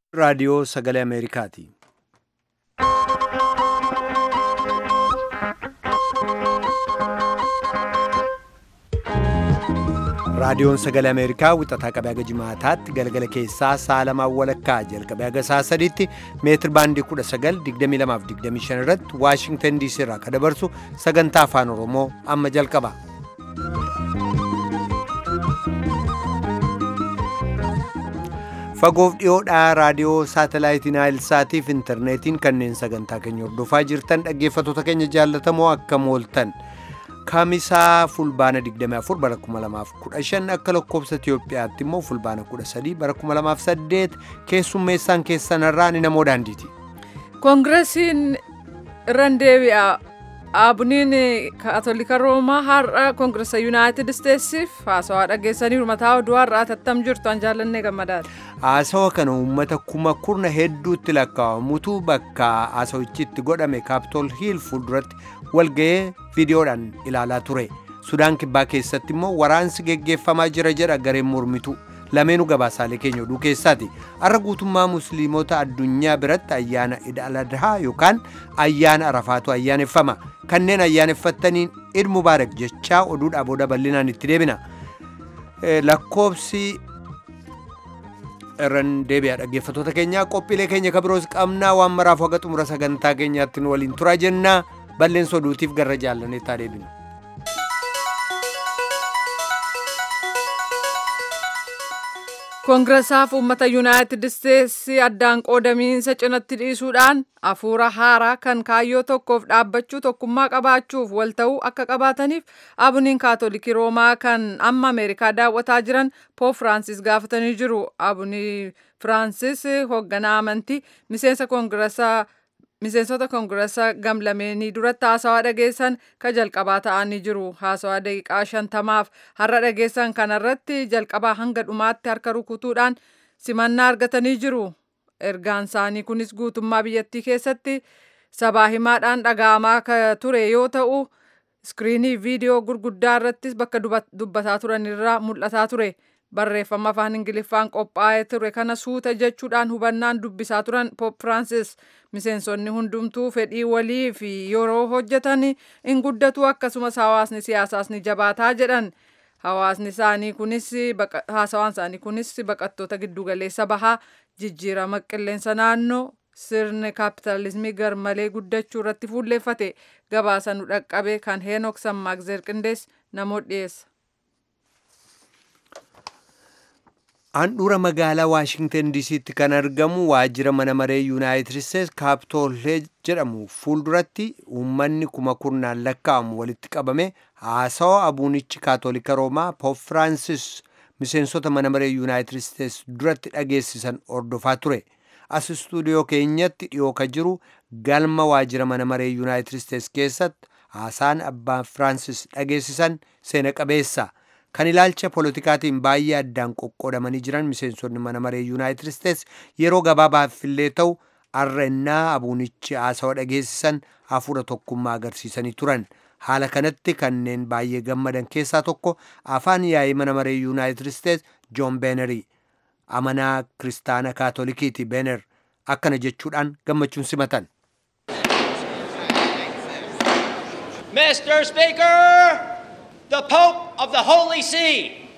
raadiyoo sagalee Ameerikaati. raadiyoon sagalee ameerikaa wixataa qabee haga jimaataatti galgala keessaa sa'a lamaan walakkaa jalqabee haga sa'a sadiitti meetir baandii 1922 irratti waashingtan diisii irraa kan dabarsu sagantaa afaan oromoo amma jalqaba. fagoof dhiyoodhaa raadiyoo saatalaayitii naayilsaatiif intarneetiin kanneen sagantaa keenya hordofaa jirtan dhaggeeffattoota keenya jaallatamoo akkam ooltan. kaamisaa fulbaana 24 bara 2015 akka lakkoobsa Itiyoophiyaatti immoo fulbaana 13 bara 2008 keessummeessaan keessanarraa ni namoo daandiiti. koongiresiin irran deebi'a aabuniin kaatolika roomaa har'a koongiresa yuunaayitid isteetsiif haasawaa dhageessanii mataa oduu har'aa tattam jirtu an jaallannee gammadaadha. haasawa kana uummata kuma kurna hedduutti lakkaa'amutu bakka haasawichitti godhame kaapitool hiil fuulduratti walga'ee viidiyoodhaan ilaalaa ture sudaan kibbaa keessatti immoo waraansi geggeeffamaa jira jedha gareen mormitu lameenuu gabaasaalee keenya oduu keessaati har'a guutummaa musliimota addunyaa biratti ayyaana id al-adhaa yookaan ayyaana arafaatu ayyaaneffama kanneen ayyaaneffattaniin id mubaarak jechaa oduudhaa booda bal'inaan itti deebina lakkoobsi irran deebi'a dhaggeeffattoota keenyaa qophiilee keenya kabiroos qabnaa waan maraaf haga xumura sagantaa keenyaatti nu waliin turaa jennaa balleessa oduutiif garra jaallaneettaa deebinu. koongiresaaf uummata yuunaayitid isteetsi addaan qoodamiinsa cinatti dhiisuudhaan hafuura haaraa kan kaayyoo tokkoof dhaabbachuu tokkummaa qabaachuuf wal ta'uu akka qabaataniif abuniin kaatolikii roomaa kan amma ameerikaa daawwataa jiran poop firaansis gaafatanii jiru abunii firaansis hoogganaa amantii miseensa koongiresaa miseensota koongiresa gamlameenii duratti haasawaa dhageessan ka jalqabaa ta'anii jiru haasawaa daqiiqaa shantamaaf har'a dhageessan kanarratti jalqabaa hanga dhumaatti harka rukutuudhaan simannaa argatanii jiru ergaan isaanii kunis guutummaa biyyattii keessatti sabaa himaadhaan dhaga'amaa ka ture yoo ta'u iskiriinii viidiyoo gurguddaa irrattis bakka dubbataa turan irraa mul'ataa ture. barreeffama afaan ingiliffaan qophaa'ee ture kana suuta jechuudhaan hubannaan dubbisaa turan poop firaansis miseensonni hundumtuu fedhii walii fi yeroo hojjetan in guddatu akkasumas hawaasni siyaasaas ni jabaataa jedhan hawaasni isaanii kunis haasawaan isaanii kunis baqattoota giddugaleessa bahaa jijjiirama qilleensa naannoo sirni kaapitaalizimii garmalee guddachuu irratti fuulleeffate gabaasa nu dhaqqabe kan heenok sammaagzeer qindees namoota dhiyeessa. handhuura magaalaa waashingtan diisiitti kan argamu waajjira mana maree yuunaayitid isteetsi kaapitool jedhamu fuulduratti uummanni kuma kurnaan lakkaa'amu walitti qabame haasawa abuunichi kaatolika roomaa poop firaansis miseensota mana maree yuunaayitid isteetsi duratti dhageessisan ordofaa ture as istuudiyoo keenyatti dhiyoo ka jiru galma waajjira mana maree yuunaayitid isteetsi keessatti haasaan abbaan firaansis dhageessisan seena qabeessa. kan ilaalcha polotikaatiin baay'ee addaan qoqqoodamanii jiran miseensonni mana maree yuunaayitid isteetsi yeroo gabaabaaf illee ta'u arrannaa abuunichi haasawa dhageessisan hafuura tokkummaa agarsiisanii turan haala kanatti kanneen baay'ee gammadan keessaa tokko afaan yaa'ii mana maree yuunaayitid isteetsi joon beenerii amanaa kiristaana kaatolikiiti beener akkana jechuudhaan gammachuun simatan. Mr. Speaker! the Pope of the Holy See.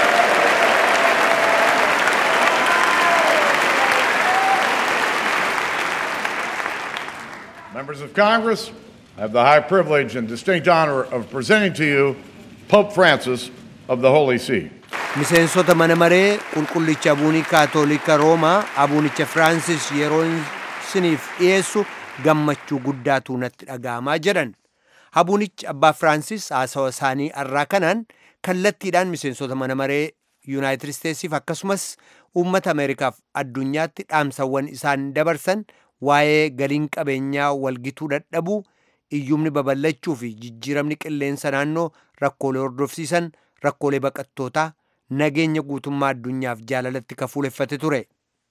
Members of Congress, I have the high privilege and distinct honor of presenting to you Pope Francis of the Holy See. miseensota mana maree qulqullicha abuunii kaatolika roomaa abuunicha firaansis yeroo isiniif dhiyeessu gammachuu guddaatu natti dhaga'amaa jedhan abuunichi abbaa firaansis haasawa isaanii har'aa kanaan kallattiidhaan miseensota mana maree yuunaayitid isteetsiif akkasumas uummata ameerikaaf addunyaatti dhaamsawwan isaan dabarsan waa'ee galiin qabeenyaa walgituu dadhabuu iyyumni babal'achuu fi jijjiiramni qilleensa naannoo rakkoolee hordofsiisan rakkoolee baqattootaa nageenya guutummaa addunyaaf jaalalatti kafuuleffate ture.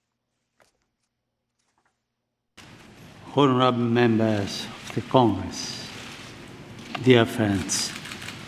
Honorable members of the Congress, dear friends,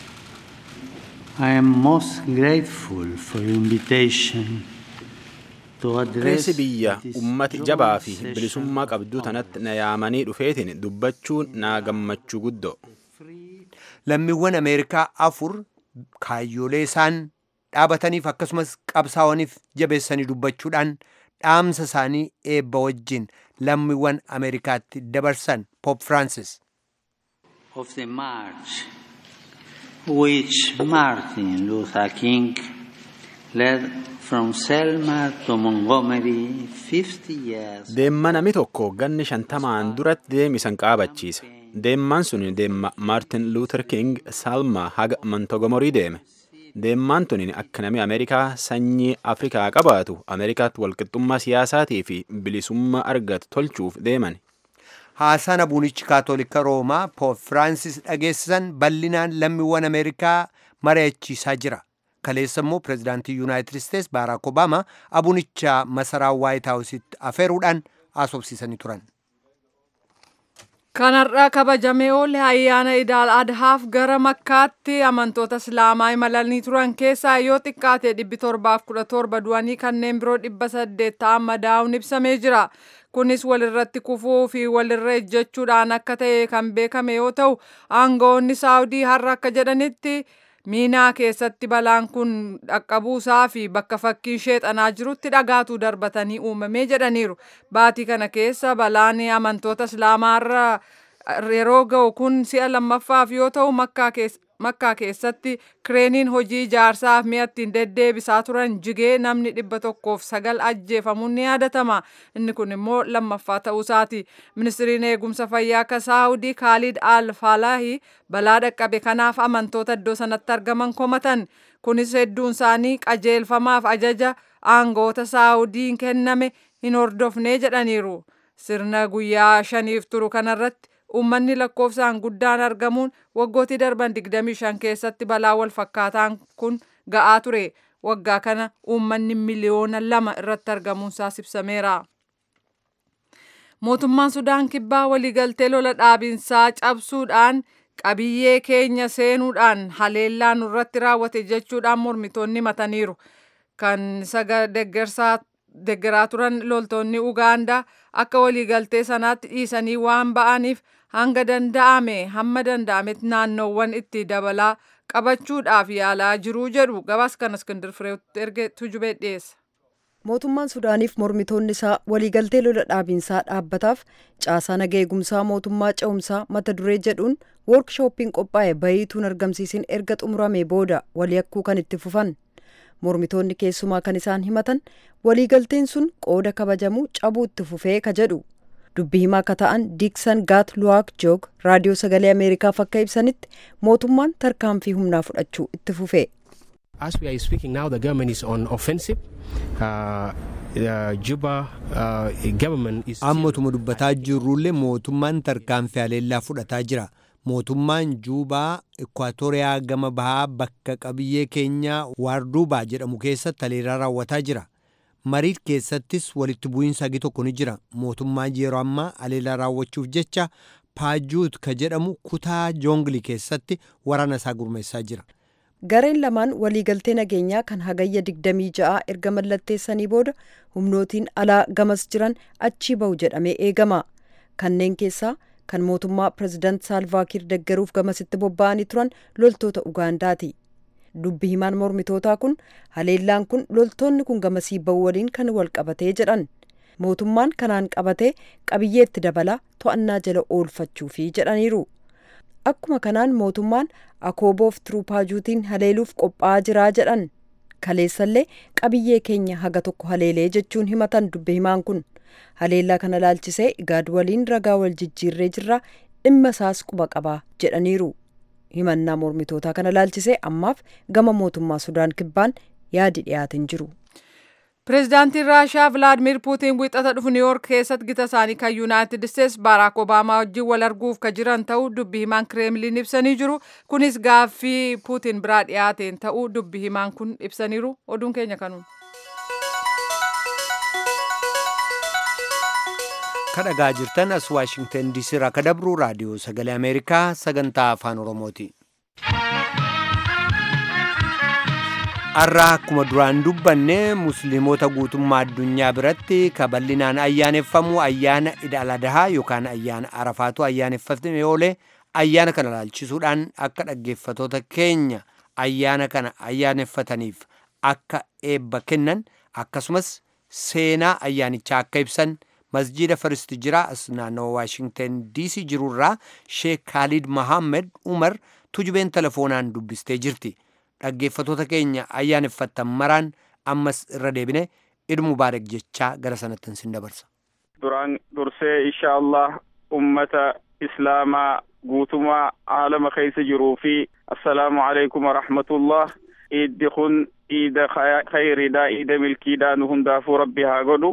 I am most grateful for your invitation to address Pireesii biyya this ummati joint jabaa fi session bilisummaa qabdu tanatti na yaamanii dhufeetiin dubbachuun naa gammachuu guddoo. lammiiwwan ameerikaa afur kaayyoolee isaan dhaabataniif akkasumas qabsaa'aniif jabeessanii dubbachuudhaan dhaamsa isaanii eebba wajjin lammiiwwan ameerikaatti dabarsan pop francis of the march which Martin Luther King led from Selma to Montgomery 50 years Deemma namni tokko ganni shantamaan duratti deemisan qaabachiise. Deemmaan sun deemma Maartin Luther King Salma haga Montogomorii deeme. Deemmaan tun akka namni Ameerikaa sanyii Afrikaa qabaatu Ameerikaatti walqixxummaa siyaasaatii fi bilisummaa argatu tolchuuf deeman. haasaan abuunichi kaatolika roomaa poop firaansis dhageessisan bal'inaan lammiiwwan ameerikaa mari'achiisaa jira kaleessa immoo pirezidaantii yuunaayitid isteets baaraak obaamaa abuunicha masaraa waayit haawusitti afeeruudhaan haasofsiisanii turan Kanarraa kabajamee oole ayyaana idaal adhaaf gara makkaatti amantoota islaamaa imalanii turan keessaa yoo xiqqaate dhibbi torbaaf kudha torba du'anii kanneen biroo dhibba saddeet ta'an madaa'uun ibsamee jira. Kunis walirratti kufuu fi walirra ejjechuudhaan akka ta'e kan beekame yoo ta'u aangawoonni saawudii har'a akka jedhanitti miinaa keessatti balaan kun dhaqqabuusaa fi bakka fakkiin sheexanaa jirutti dhagaatu darbatanii uumamee jedhaniiru. Baatii kana keessa balaan amantoota islaamaarra yeroo ga'u kun si'a lammaffaaf yoo ta'u makkaa keessatti kireeniin hojii ijaarsaaf mi'a ittiin deddeebisaa turan jigee namni dhibba tokkoof sagal ajjeefamuun ni yaadatama. Inni kun immoo lammaffaa ta'uusaati. Ministiriin eegumsa fayyaa akka saawudii Kaalid Al Faalahi balaa dhaqqabe kanaaf amantoota iddoo sanatti argaman komatan. Kunis hedduun isaanii qajeelfamaaf ajaja aangoota saawudiin kenname hin hordofne jedhaniiru. Sirna guyyaa shaniif turu kanarratti uummanni lakkoofsaan guddaan argamuun waggootii darban 25 keessatti balaa wal fakkaataan kun ga'aa ture. Waggaa kana uummanni miliyoona lama irratti argamuunsaa ibsameera. Mootummaan Sudaan Kibbaa waliigaltee lola dhaabinsaa cabsuudhaan qabiyyee keenya seenuudhaan haleellaa nurratti raawwate jechuudhaan mormitoonni mataniiru. Kan saga deggeraa turan loltoonni Ugaandaa akka waliigaltee sanaatti dhiisanii waan ba'aniif hanga danda'ame hamma danda'ametti naannoowwan itti dabalaa qabachuudhaaf yaalaa jiruu jedhu gabaas kan Iskindir Fireetti erge tujubee dhiyeessa. Mootummaan Sudaaniif mormitoonni isaa waliigaltee lola dhaabinsaa dhaabbataaf caasaa naga eegumsaa mootummaa ce'umsaa mata duree jedhuun woorkshooppiin qophaa'e bayiituun argamsiisin erga xumuramee booda walii akkuu kan itti fufan. Mormitoonni keessumaa kan isaan himatan waliigalteen sun qooda kabajamu cabuu itti fufee ka jedhu. Dubbii himaa akka ta'an Diiksan Gaat Luwaak Joog raadiyoo sagalee Ameerikaaf akka ibsanitti mootummaan tarkaanfii humnaa fudhachuu itti fufee. As we are speaking now, the government is on offensive. Uh, the Juba uh, government is. Ammatuma dubbataa jirrullee mootummaan tarkaanfii haleellaa fudhataa jira. Mootummaan Juubaa Ekwaatooriyaa gama bahaa bakka qabiyyee keenyaa Waarduubaa jedhamu keessatti haleellaa raawwataa jira. Mariit keessattis walitti bu'iinsa hagi tokko ni jira. Mootummaan yeroo ammaa haleellaa raawwachuuf jecha Paajuut ka jedhamu kutaa joongilii keessatti waraana isaa gurmeessaa jira. Gareen lamaan waliigaltee nageenyaa kan hagayya 26 erga mallatteessanii booda humnootiin alaa gamas jiran achii bahu jedhamee eegama. Kanneen keessaa kan mootummaa pirezidaant Saalvaakiir deggeruuf gamasitti bobba'anii turan loltoota Ugaandaati. Dubbi himaan mormitootaa kun haleellaan kun loltoonni kun gamasii bahu waliin kan wal qabatee jedhan. Mootummaan kanaan qabatee qabiyyeetti dabalaa to'annaa jala oolfachuufi jedhaniiru. Akkuma kanaan mootummaan akooboof tiruupaajuutiin haleeluuf qophaa'aa jiraa jedhan. Kaleessallee qabiyyee keenya haga tokko haleelee jechuun himatan dubbi himaan kun. Haleellaa kana laalchisee igaad waliin ragaa wal jijjiirree jirra dhimma isaas quba qabaa jedhaniiru. Himannaa mormitootaa kana laalchisee ammaaf gama mootummaa Sudaan kibbaan yaadi dhiyaatin jiru. Pireezidaantiin Raashiyaa Vilaadimir Puutiin wixata dhufu Niiwuork keessatti gita isaanii kan Yuunaayitid Isteets Baaraak Obaamaa wajjin wal arguuf ka jiran ta'uu dubbi himaan Kireemliin ibsanii jiru. Kunis gaaffii Puutiin biraa dhiyaateen ta'uu dubbi himaan kun ibsaniiru. Oduun keenya kanuun. kadhagaa jirtan as waashingtan diisii irraa ka dabru raadiyoo sagalee ameerikaa sagantaa afaan oromooti har'aa akkuma duraan dubbanne musliimota guutummaa addunyaa biratti kaballinaan ayyaaneffamu ayyaana ida'aladahaa yookaan ayyaana arafaatu ayyaaneffatame oolee ayyaana kana laalchisuudhaan akka dhaggeeffatoota keenya ayyaana kana ayyaaneffataniif akka eebba kennan akkasumas seenaa ayyaanichaa akka ibsan masjiida faristi jira as naannoo waashingten diisii jirurraa sheek kaalid mahammed umar tujubeen telefoonaan dubbistee jirti dhaggeeffatoota keenya ayyaaneffattan maraan ammas irra deebine id mubaarak jechaa gara sanattin sin dabarsa duraan dursee insha allah ummata islaamaa guutumaa aalama keessa jiruu fi assalaamu alaikum warahmatullah iiddi kun iida khayriidha iida milkiidha nu hundaafuu rabbi haa godhu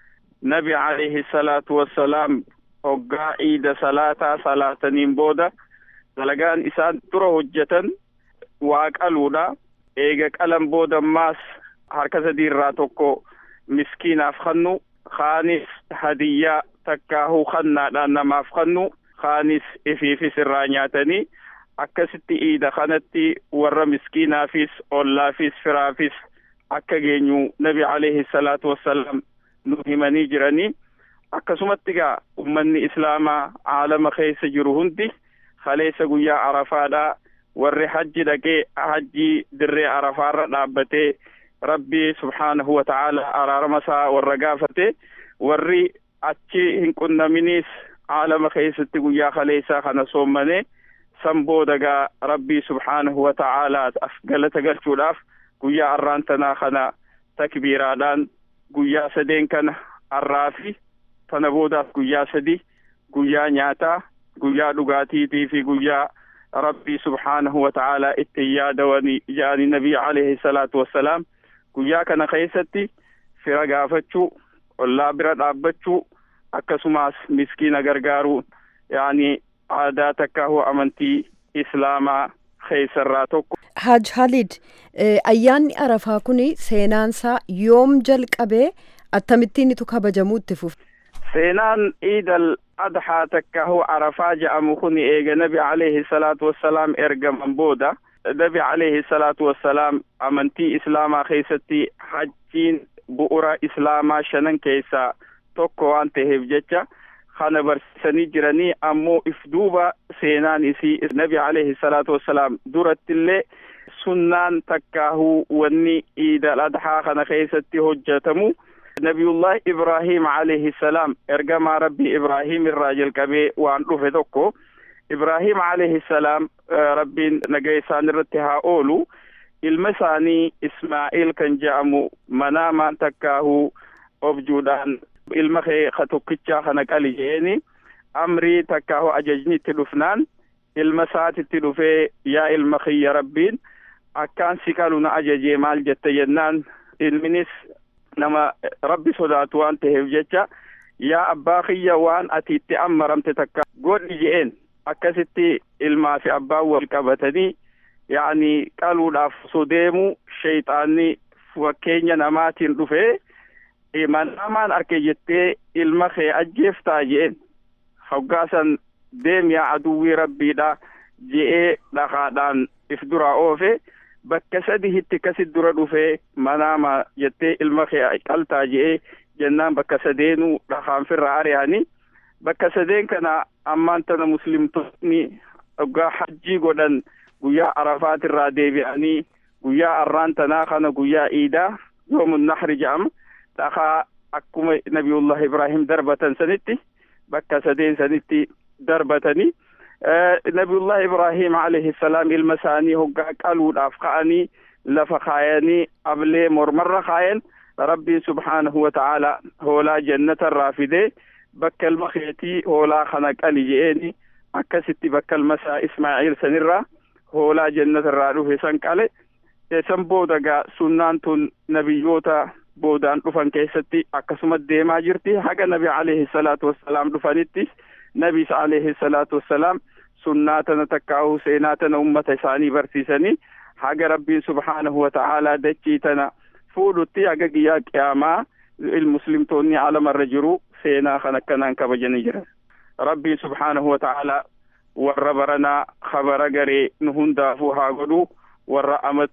nabi alayhi salaatu wassalaam hoggaa iida salaataa salaataniin booda dalagaan isaan dura hojjetan waa qaluudha eega qalan booda ammaas harka sadii irraa tokko miskiinaaf kannu kaanis hadiyyaa takkaahuu kannaadhaan namaaf kannu kaanis ifiifis irraa nyaatanii akkasitti iida kanatti warra miskiinaafis ollaafis firaafis akka geenyu nabi alayhi salaatu wassalaam nu himanii jiranii akkasumatti gaa ummanni islaamaa aalama keessa jiru hundi kaleessa guyyaa arafaadhaa warri hajji dhaqee hajjii dirree arafaarra dhaabbatee rabbi subhaanahu wa ta'ala araarama isaa warra gaafate warri achi hin qunnaminiis aalama keessatti guyyaa kaleessaa kana soommane san booda gaa rabbii subhaanahu wa ta'aalaaf galata galchuudhaaf guyyaa arraan tanaa kana takbiiraadhaan guyyaa sadeen kana arraa fi tana boodaaf guyyaa sadi guyyaa nyaataa guyyaa dhugaatiitii fi guyyaa rabbii subhaanahu wa ta'aalaa itti yaadawani jaani nabii alayhi salaatu wassalaam guyyaa kana keessatti fira gaafachuu ollaa bira dhaabbachuu akkasumas miskiina gargaaruu yaani aadaa takkaahu amantii islaamaa keessarraa tokko. Haj Halid ayyaanni arafaa kun seenaansaa yoom jalqabee akkamittiin itu kabajamuu itti fufe. seenaan iidal adhaa takkaahu arafaa jedhamu kun eega nabi alayhi salaatu wassalaam ergaman booda nabi alayhi salaatu wassalaam amantii islaamaa keessatti hajjiin bu'ura islaamaa shanan keessaa tokko waan ta'eef jecha kana barsiisanii jiranii ammoo if duuba seenaan isii nabi alayhi salaatu wassalaam durattillee sunnaan takkaahuu wanni iidal adhaa kana keessatti hojjetamu nabiyullah ibrahim alayhi salaam ergamaa rabbii ibrahim irraa jalqabee waan dhufe tokko ibrahim alayhi salaam rabbiin nagaa isaan irratti haa oolu ilma isaanii ismaa'iil kan je'amu manaamaan takkaahuu objuudhaan ilma kee ka tokkichaa kana qali je'eeni amrii takkaahu ajajni itti dhufnaan ilma isaatitti dhufee yaa ilma kiyya rabbiin akkaan si qalu na ajajee maal jette jennaan ilminis nama rabbi sodaatu waan ta'eef jecha yaa abbaa kiyya waan ati itti ammaramte takka godhi je'een akkasitti ilmaa fi abbaan wal qabatanii yaani qaluudhaaf osoo deemu sheyxaanni fakkeenya namaatiin dhufee manaamaan arke jettee ilma kee ajjeeftaa je'een hoggaasan deem yaa aduwwii rabbiidha je'ee dhakaadhaan if duraa oofe bakka sadihitti kasit dura dhufee manaama jettee ilma kee qaltaa je'ee jennaan bakka sadeenuu dhakaan firra ari'anii bakka sadeen kana ammaan tana muslimtoonni hoggaa hajjii godhan guyyaa arafaatirraa deebi'anii guyyaa arraan tanaa kana guyyaa iidaa yoomun nahri jedhama dhakaa akkuma nabiyullah ibrahim darbatan sanitti bakka sadeen sanitti darbatanii nabiyullah ibrahim alayhi salaam ilma isaanii hoggaa qaluudhaaf ka'anii lafa kaayanii ablee mormarra kaayan rabbiin subhaanahu wa ta'ala hoolaa jannatarraa fidee bakka ilma keetii hoolaa kana qali je'eeni akkasitti bakka ilma isaa ismaa'iil sanirraa hoolaa jannatarraa dhufe san qale san booda gaa sunnaan tun nabiyyoota boodaan dhufan keessatti akkasuma deemaa jirti haga nabi alayhi salaatu wassalaam dhufanitti nabis alayhi salaatu wassalaam sunnaa tana takkaa'uu seenaa tana ummata isaanii barsiisanii haga rabbiin subhaanahu wa ta'aalaa dachii tana fuudhutti haga guyyaa qiyaamaa muslimtoonni alamarra jiru seenaa kan akkanaan kabajanii jiran rabbiin subhaanahu wa ta'aalaa warra baranaa kabara garee nu hundaafuu haa godhu warra amatuu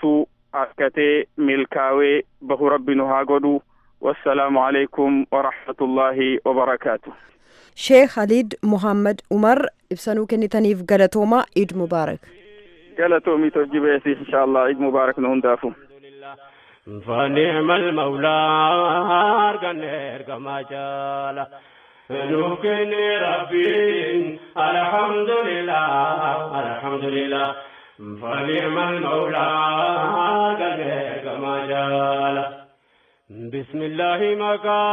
akkatee milkaawee bahu rabbi nu haa godhu wassalaamu alaikum warahmatullaahi wabarakaatu sheekh haliid muhammad umar ibsanuu kennitaniif galatoomaa iid mubaarak galatoomii tojjibeesi insha allah iid mubaarak nu hundaafu فنعم المولى أرقنير كما جال نوكني ربي الحمد لله الحمد لله فنعم المولى أرقنير كما جال بسم الله مكا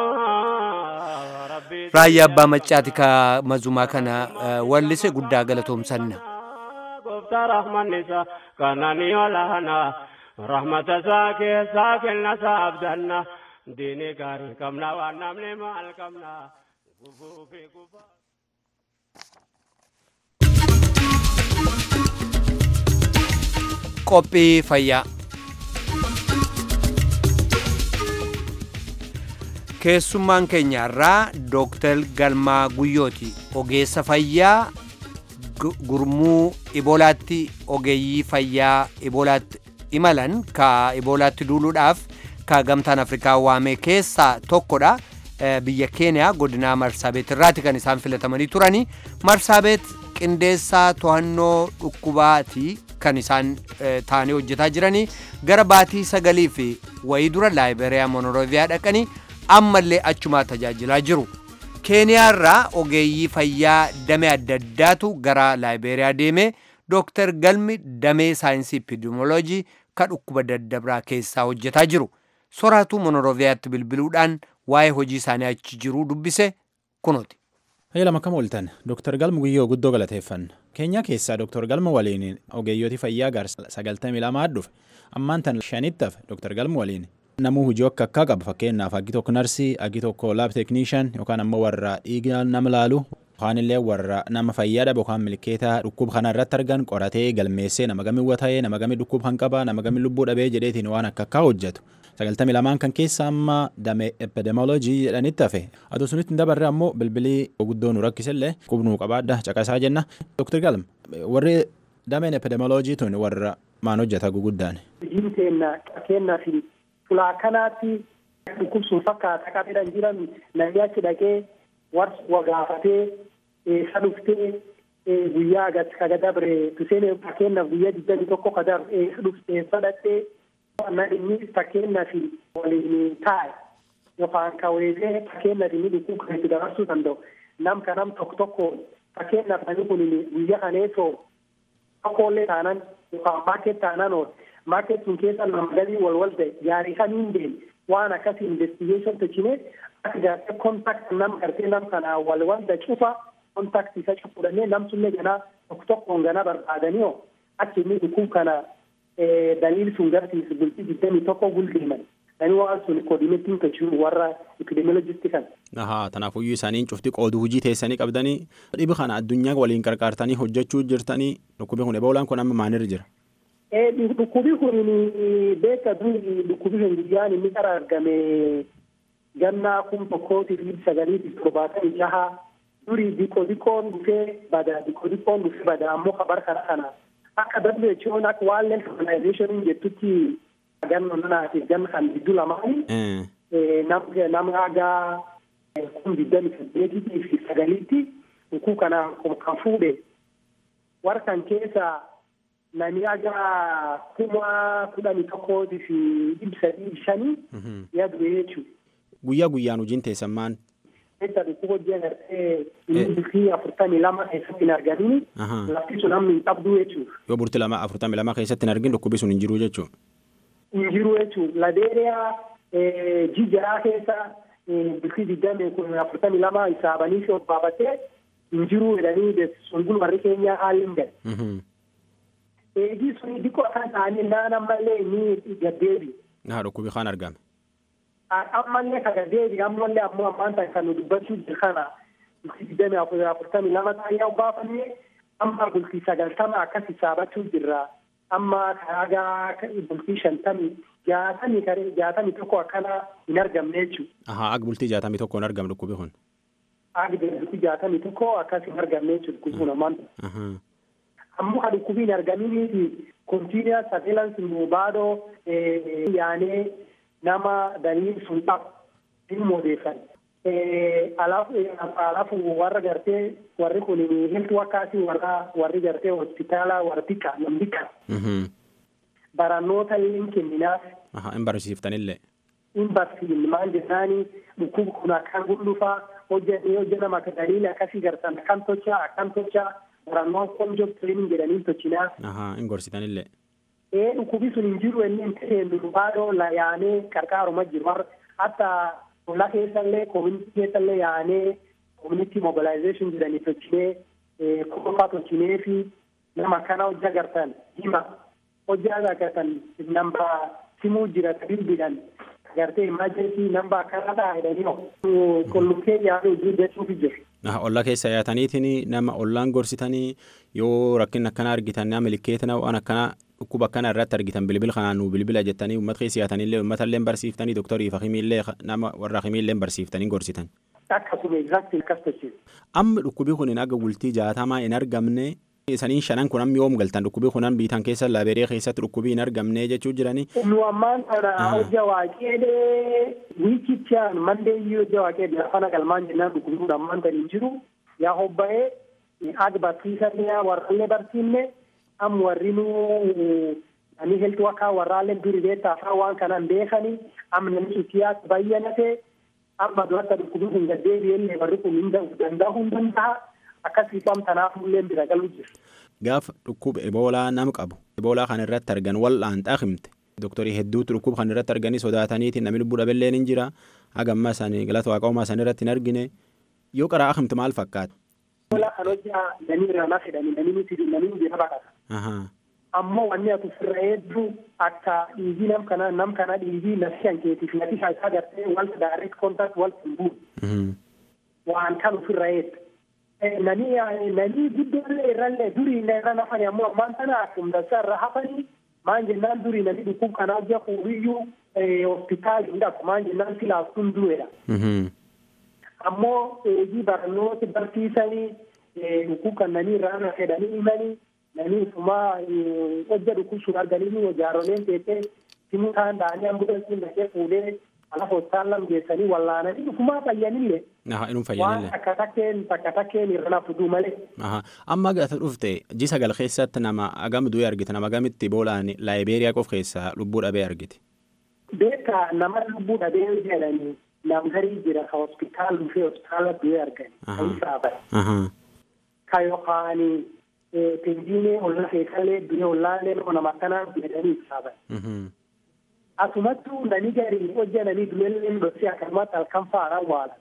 ربي raayyaa abbaa maccaati ka mazumaa kana eh, wallise guddaa galatoomsanna قفت رحمن نساء كانني ولانا رحمة ساكي ساكن نسابدنا ديني كاري كمنا ونمني مال كمنا كفو في كفا qophii fayyaa keessummaan keenya irraa dooktar galmaa guyyooti ogeessa fayyaa gu- gurmuu iboolaatti ogeeyyii fayyaa iboolaatti imalan ka iboolaatti duuluudhaaf ka gamtaan afrikaa waame keessaa tokkodha Eh, biyya keeniyaa godinaa marsaabeet irraati kan isaan filatamanii turani marsaabeet qindeessaa to'annoo dhukkubaati kan isaan eh, taa'anii hojjetaa jiranii gara baatii sagalii fi wayii dura laayiberiyaa monoroviyaa dhaqanii ammallee achumaa tajaajilaa jiru keeniyaa irraa ogeeyyii fayyaa damee adda addaatu gara laayiberiyaa deeme dooktar galmi damee saayinsii epidemioloojii ka dhukkuba daddabraa keessaa hojjetaa jiru soraatu monoroviyaatti bilbiluudhaan waa'ee hojii isaanii achi jiruu dubbise kunooti. Hayya lama kam ooltan Dr. Galma Guyyoo guddoo galateeffanna. Keenyaa keessaa Dr. Galma waliin ogeeyyooti fayyaa gar sagaltamii lamaa dhufe. Ammaan tan shanitti hafe Dr. Galma waliin namuu hojii akka akkaa qaba fakkeenyaaf aggi tokko narsii aggi tokko laab teekniishan yookaan ammoo warra dhiiga nama laalu yookaan illee warra nama fayyaa dhabe yookaan milkeetaa dhukkuba kana irratti argan qoratee galmeessee nama gami wata'ee nama gami dhukkuba kan qaba nama gami lubbuu dhabee jedheetiin waan akka akkaa hojjetu. sagaltamii lamaan kan keessa amma damee epidemiolojii jedhanitti hafe aduu sunitti hin dabarre ammoo bilbilii guddoo nu rakkisellee qubnuu qabaadha caqasaa jenna doktor galm warri dameen epidemiolojii tun warra maan hojjeta guguddaan hojiin keenya kennaa fi fulaa kanaatti dhukkubsuun fakkaata qabeedhaan jiran namni achi dhaqee warra wagaafatee eessa dhuftee guyyaa agas kaga dabre tuseen fakkeenyaaf guyyaa digdami tokko ka dabre eessa dhuftee eessa dhaqxee na inni fakkeenyaaf waliin taa'e yookaan kaweesee fakkeenyaaf inni dhukkub kan itti dabarsuu danda'u nam ka nam tokko tokko fakkeenyaaf namni kun guyyaa kaneessoo tokkollee taanan yookaan maaket taanan ool maaket sun keessa nama galii wal wal ta'e gaarii kamiin deeme waan akkasii investigeeshin tolchine akka gaartee kontaakt nam gartee nam kana wal wal da cufa kontaakt isa cufudhannee nam sunne ganaa tokko tokkoon ganaa barbaadanii oo achi inni dhukkub kana daliil sun garsiisu bultii digdamii tokko guldeeman nani waan sun koodineetiin tolchuu warra epidemiolojisti kan. Ahaa tanaafuyyuu isaaniin cufti qooduu hojii teessanii qabdanii dhibi kana addunyaa waliin qarqaartanii hojjechuu jirtanii dhukkubi kun eboolaan kun amma maalirra jira. Dhukkubi kun beeka duri dhukkubi kun guyyaan inni qara argame gannaa kun tokkootii fi sagaliitii torbaatamii jaha duri dikko dikkoon dhufee bada dikko dikkoon dhufee bada ammoo kabar kana kana akka WHO akka World Organization jettutti ganno nanaatiif ganna kan gidduu lamaanii nama hagaa kun digdami saddeetitii fi sagaliitti dhukuu kana kan fuudhe warra kan keessa nami hagaa kuma kudhanii tokkootii fi dhibba sadii shanii yaadu jechuudha. Guyyaa guyyaan hojiin teessan maan? keessa dhukkuba hojii agartee inni bultii afurtamii lama keessatti hin argamin lafti sun amma hin qabdu jechuudha. Yoo bultii lama afurtamii lama keessatti hin argin dhukkubi sun hin jiru jechuudha. Hin jiru jechuudha. Ladeeriyaa jijjiraa keessa bultii digdami kun afurtamii lama hisaabanii fi obbaafatee hin jiru jedhanii sun warri keenyaa haalli hin galle. Eegii sun diqqoo kan ta'anii naan ammallee inni gaddeebi. Haa dhukkubi kan argame. ammallee kana deebi ammallee ammoo ammaan tan kan nu dubbachuu jiru kana bultii digdami afurtamii lama taayyaa obbaafanne amma bultii sagaltama akkas hisaabachuu jirra amma kaagaa bultii shantamii jaatamii kare jaatamii tokko akkana hin argamne jechuudha. Ahaa ag bultii jaatamii tokko hin argamne dhukkubi kun. Ag bultii jaatamii tokko akkas hin argamne jechuudha dhukkubi kun ammaan. Ammoo kan dhukkubii hin argaminiifi continuous surveillance nu baadoo yaanee nama daliin sun qabu hin odeeffan. Alafu warra gartee warri kun health workers warra warri gartee hospitaala warra xiqqaa nam xiqqaa. Barannoota hin kenninaaf. Hin barsiiftanillee. Hin barsiifne maal jennaani dhukkuba kun akkaan gudhufaa hojjetee hojjetama akka daliila akkasii gartan akkam tolchaa akkam tolchaa barannoon kun job training jedhanii tolchinaa. Hin gorsitanillee. Ee dhukkubi sun hin jiru inni hin ta'e baadoo la yaanee qarqaaruma jiru hatta Ollaa keessallee koominiti keessallee yaanee koominiti mobilization jedhanii tolchinee kolfaa tolchinee fi nama akkana hojjaa gartan hima hojjaa agartan namba simuu jira bilbilan gartee imaajensi namba akkana ta'a jedhanii kollukkee yaaduu hojii jechuufi jiru. Ollaa keessa yaataniitiin nama ollaan gorsitanii yoo rakkin akkana argitan nama milikeetina waan akkana dhukkuba akkana irratti argitan bilbil kanaan nu bilbila jettanii uummata keessa yaatanillee uummata illee barsiiftanii doktorii fi himiillee nama warra himiillee barsiiftanii gorsitan. Akkasuma exactly akkas tolchina. Amma dhukkubi kun aga bultii jaatamaa hin argamne isaniin shanan kun amma yoom galtan dhukkubi kunan biitan keessa laabeeree keessatti dhukkubii hin argamne jechuu jiranii. Nu ammaan kana hojja waaqeedee wiikichaan mandeeyyii hojja waaqeedee afaan galmaan jennaan dhukkubi kun ammaan tan hin jiru yaa hobba'ee ag barsiisanne warrallee barsiifne am warri nu ani heltu akka warraallee duri beektaa afaan waan kanaan beekanii am namni sutiyaas bayyanate amma duratti dhukkubi kun gaddeebi'ellee warri kun hin danda'uu hin danda'a akkasii fam tanaafullee bira galu jiru. Gaafa dhukkuba eboolaa nama qabu eboolaa kan irratti argan wal'aan xaaqimte doktorii hedduutu dhukkuba kan irratti arganii sodaataniitiin namni lubbuu dhabeelleen hin jira hagamma isaanii galata waaqaumaa isaanii irratti hin argine yoo qaraa akimte maal fakkaata. Eboolaa kan hojjaa namni irraa na fedhanii namni nuti namni bira baqata. ammoo wanni ati ofirra hedduu akka dhiigii nam kana nam kana dhiigii nafsi hankeetiif nafi isaa gartee wal direct contact wal hin buune waan kan ofirra heeddu nani nani guddoollee irrallee durii irra nafani ammoo ammaan tana akkuma irra hafanii maan jennaan durii nani dhukkub kana hojja fuudhiyyuu hospitaali hin dhabu maan jennaan silaastuun du'eedha. Ammoo eegii barnoota barsiisanii dhukkub kan nani irraa na fedhanii himanii nani ufumaa hojja dhukkubsuun arganii jaaroleen teessee simuu kaan da'anii ambulansiin dhaqee fuudhee alaaf hospitaalam geessanii wallaananii ufumaa fayyanillee. Inuu fayyanillee. Waan takka takkeen takka takkeen irra nafuduu malee. Amma gata dhufte ji sagal keessatti nama agam du'e argite nama agamitti boolaan laayibeeriyaa qof keessaa lubbuu dhabee argite. Beeka nama lubbuu dhabee jedhanii nam garii jira ka hospitaal dhufee hospitaala du'e argani. Kan isaa Ka yookaan pendiinee olla keessallee du'e ollaallee nama akkanaa jedhanii isaa Asumattuu nani garii hojja nani du'ellee dhoksee akkanumatti halkan faana waala.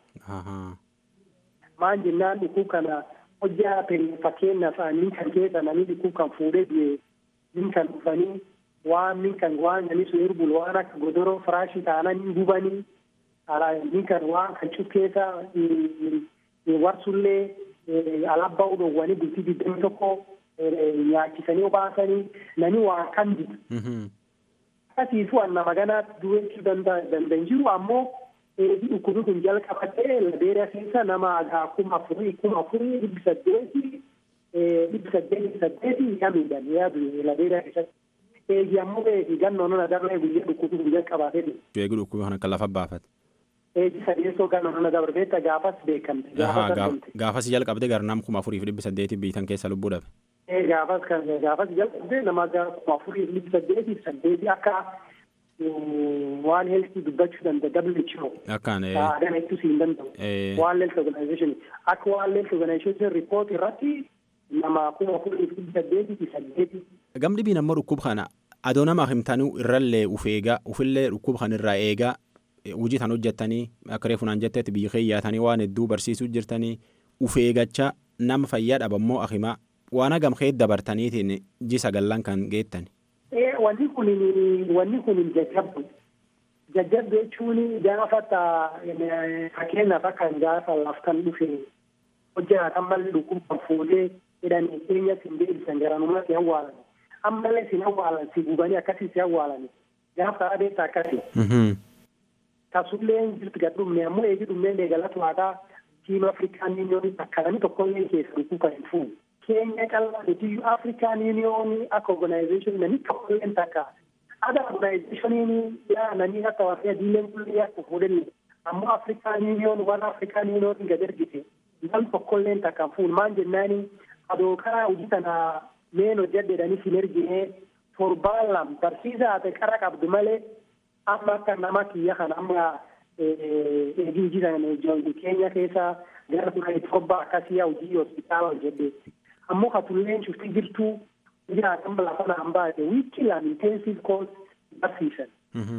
Maan jennaan dhukuu kana hojja fakkeenyaaf nin kan keessa nani dhukuu kan fuudhee du'e nin kan dhufanii waan nin kan waan nani sun erbul waan akka godoroo firaashii taana nin gubanii nin kan waan kan cukkeessa warsullee alabbaa udhoowwanii bultii digdami tokko nyaachisanii obaasanii nani waan kan jiru. Akkasiisu anna maganaatti du'eessuu danda'an jiru ammoo dhukkubi kun jalqabatee labeera keessa nama kuma afurii kuma afurii dhibbi saddeeti dhibbi saddeeti saddeeti hamiidhan yaadu labeera keessatti. Eegi ammoo eegi gannoon na darree guyyaa dhukkubi kun jalqabatee dhufe. Eegi dhukkubi kana kan lafa baafate. Eegi sadeessoo gannoon na dabarbeetta gaafas beekamte. Gaafas jalqabde gara nam kuma afurii fi dhibbi saddeeti biitan keessa lubbuu dhabe. gaafas kan gaafas jalqabdee nama kuma afurii fi dhibbi saddeetiif saddeeti akka waan heeltii dubbachuu danda'a WHO. Akkaan. Aadaa ittisuu hin danda'u. Waan health organization akka waan health organization report irratti nama kuma afurii fi dhibbi saddeetii fi saddeeti. Gamni biin ammoo dhukkuba kana adoo nama himtanuu irrallee uf eegaa ufillee dhukkuba kana irraa eegaa hojii tan hojjettanii akka reefunaan jettetti biyya keeyyaatanii waan hedduu barsiisuu jirtanii uf eegachaa nama fayyaa dhabammoo akimaa waan hagam keet dabartaniitiin ji sagallan kan geettan. Wanni kun wanni kun jajjabdu. Jajjabdu jechuun gaafa fakkeenyaaf akka gaafa laftan dhufe hojjetan malli dhukkubban fuudhee jedhanii keenyatti hin deebisan garanumatti awwaalan. Ammallee sin awwaalan si gubanii akkasii si awwaalan. Gaafa adeemsa akkasii. Tasullee jirti gad dhumne ammoo eegi dhumnee galatu waataa tiima Afrikaan Yuuniyoonii akkanami tokkollee keessa dhukkuu kan hin fuune. keenya callaa mitiyyuu afrikaan yuuniyoonii akka organization nani tokkolleen takka ada organizationiin yaa nani akka warri adiileen kullee akka fuudhanne ammoo afrikaan yuuniyoon warra afrikaan yuuniyoon gad ergite nam tokkolleen takka fuun maan jennaani adoo karaa hojii tana meen hojjedhedhanii sin ergine torbaan lam barsiisa ate qara qabdu malee amma akka nama kiyya kana amma eegii hojii tana keenya keessa gara duraa torba akkasii hojii hospitaala hojjedheetti ammoo katulleen shufti jirtuu jiraatan lafa naan baate wiikii lam intensive course barsiisan.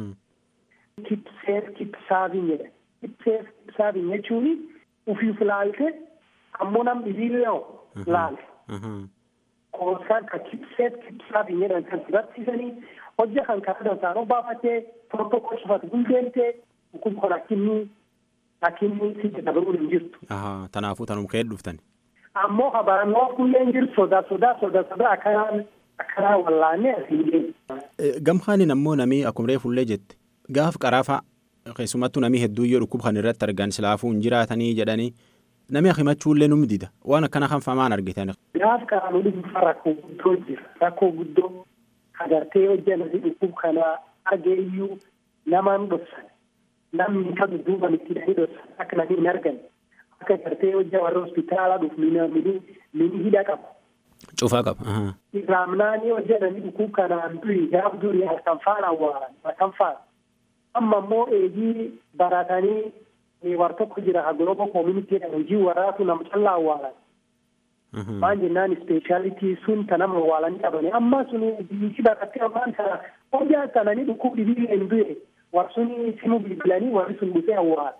Keep safe keep serving jedha. Keep safe keep serving jechuun ufiif laalte ammoo nam dhibiillee laalte. Koosaan ka keep safe keep serving jedhan kan barsiisanii hojja kan karaa dansaanoo baafattee protocol cufatu hundeemtee kun kun akkinni akkinni si dabaluu hin jirtu. Tanaafuu tanum ka'ee dhuftan. ammoo habaannoo kulleen jiru sodaa sodaa sodaa sodaa akkanaan akkanaan wallaannee asiin deemu. Gamhaanin ammoo namii akkuma reefullee jette gaaf qaraafa keessumattuu namii hedduu yoo dhukkuba kan irratti argan silaafuu hin jiraatanii jedhanii namni himachuullee nu dida waan akkana kan famaan argitan. Gaaf qaraanuu dhuunfaa rakkoo guddoo jira rakkoo guddoo agartee hojjannasi dhukkuba kana argee iyyuu namaan dhoksan namni kan duuban itti dhahee dhoksan akka namni hin arganne. akka gartee hojja warra hospitaala dhuuf mini mini hidha qaba. Cufaa qaba. Raamnaanii hojjetanii dhukkuba kanaan duri gaaf duri halkan faana awwaalan halkan faana. Amma immoo eegii baratanii war tokko jira ha global community jedhan hojii waraatu nama callaa awwaalan. Maan jennaan ispeeshaalitii sun ta nama awwaalanii qabani. Amma sun biyyi barattee ammaan kana hojjaa sananii dhukkuba dhibii hin du'e war suni simu bilbilanii warri sun dhufee awwaala.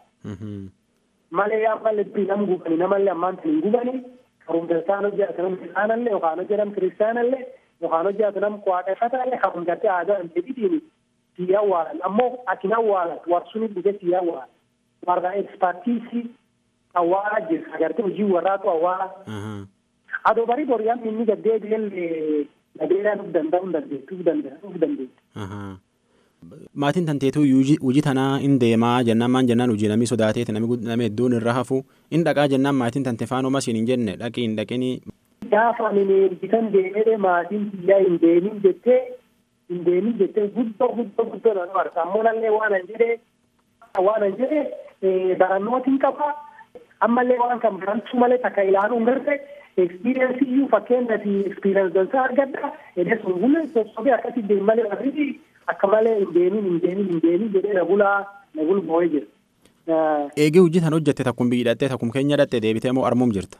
malee amma lebbii nam gubani namallee ammaan tan hin gubani karumdarsaan hojjaatu nam kiristaanallee yookaan hojjetam kiristaanallee yookaan hojjaatu nam waaqeffatallee karumdarte aadaa jedhitiin sii awwaalan ammoo atin awwaalan warsuni dhuge sii awwaalan warra ekspartiisii awwaala jira agartee hojii warraatu awwaala adoo barii boriyaan inni gaddee bilee nadeeraa nuuf danda'uu dandeettu danda'uu dandeettu. Maatiin tanteetuu hojii tanaa hin deemaa jennaan maan jennaan hojii namni sodaateeti namni hedduun irra hafu hin dhaqaa jennaan maatiin tante faanuma siin hin jenne dhaqii hin dhaqinii. Gaafa ani ergitan deemee maatiin biyyaa hin deemin jettee hin deemin jettee guddoo guddoo guddoo nan marsa ammoo nallee waan an jedhee waan an jedhee barannootiin qaba ammallee waan kan barantuu malee takka ilaaluun gartee ekspiriyeensii iyyuu fakkeenyaaf ekspiriyeens dansaa argadha edee sun hundi sossobee akkasii deemu malee warri akka malee hin deemin hin deemin hin deemin jedhee na bulaa na bulboo'ee jira. Eegee hojii tan hojjette takkum biyyi hidhattee takkum keenya hidhattee deebitee moo armuum jirta?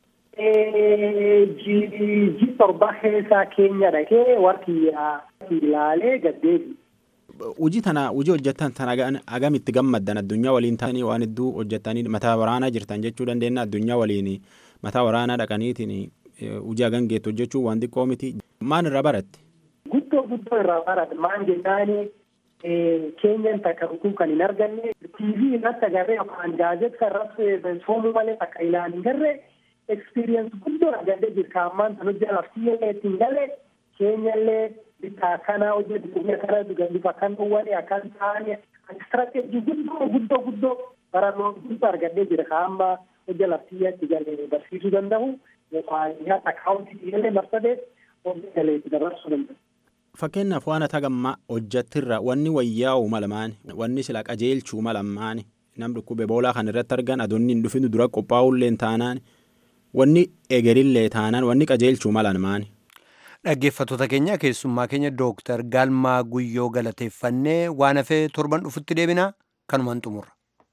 Ji torba keessaa keenya dhaqee warri ilaalee gaddeebi. Hojii tana hojii hojjettan tan agamitti gammaddan addunyaa waliin ta'anii waan hedduu hojjettanii mataa waraanaa jirtan jechuu dandeenya addunyaa waliin mataa waraanaa dhaqaniitiin hojii hagan geettu hojjechuu waan xiqqoo miti. Maan irraa baratte? Guddoo guddoo irraa barate maan jennaani keenyan takka dhuguu kan hin arganne TV irratti agarree yookaan gaazexaa irratti soomuu malee takka ilaalin garree experience guddoo argadee jirka ammaan tan hojii laftiyyallee ittiin galee keenyallee bitta akkanaa hojjetu dhugee akkana dhuganduuf akkan dhowwane akkan ta'anii strateejii guddoo guddoo guddoo barannoo guddoo argadee jira ka amma hojii laftiyyatti galee barsiisuu danda'u yookaan nyaata akaawuntii illee marsadee hojii galee dabarsuu danda'u. Fakkeenyaaf waan ata gammaa hojjettirra wanni wayyaa'u malamaan wanni sila qajeelchuu malamaan nam dhukkube boolaa kan irratti argan adoonni hin dhufinu dura qophaa'ullee taanaan wanni egerillee taanaan wanni qajeelchuu malamaan. Dhaggeeffattoota keenya keessummaa keenya Dooktar Galmaa Guyyoo galateeffannee waan hafee torban dhufutti deebina kanumaan xumurra.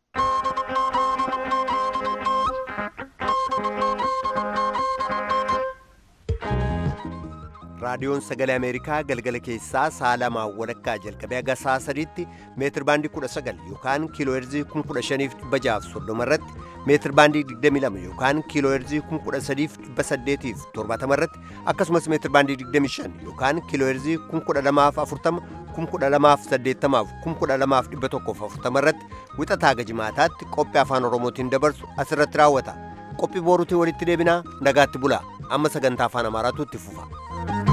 raadiyoon sagalee ameerikaa galgala keessaa sa'a lamaa walakkaa jalqabee haga sa'a sadiitti meetir baandii kudha sagal yookaan kiiloo heerzii kun kudha shaniif dhibba jaaf soddoma irratti meetir baandii digdami lama yookaan kiiloo heerzii kun kudha sadiif dhibba saddeetiif torbaatama irratti akkasumas meetir baandii digdami shan yookaan kiiloo heerzii kun kudha lamaaf afurtama kun kudha lamaaf saddeettamaaf kun kudha lamaaf dhibba tokkoof afurtama irratti wixataa gajimaataatti qophii afaan oromootiin dabarsu asirratti raawwata qophii booruutiin walitti deebinaa nagaatti bulaa amma sagantaa afaan amaaraatu itti fufa.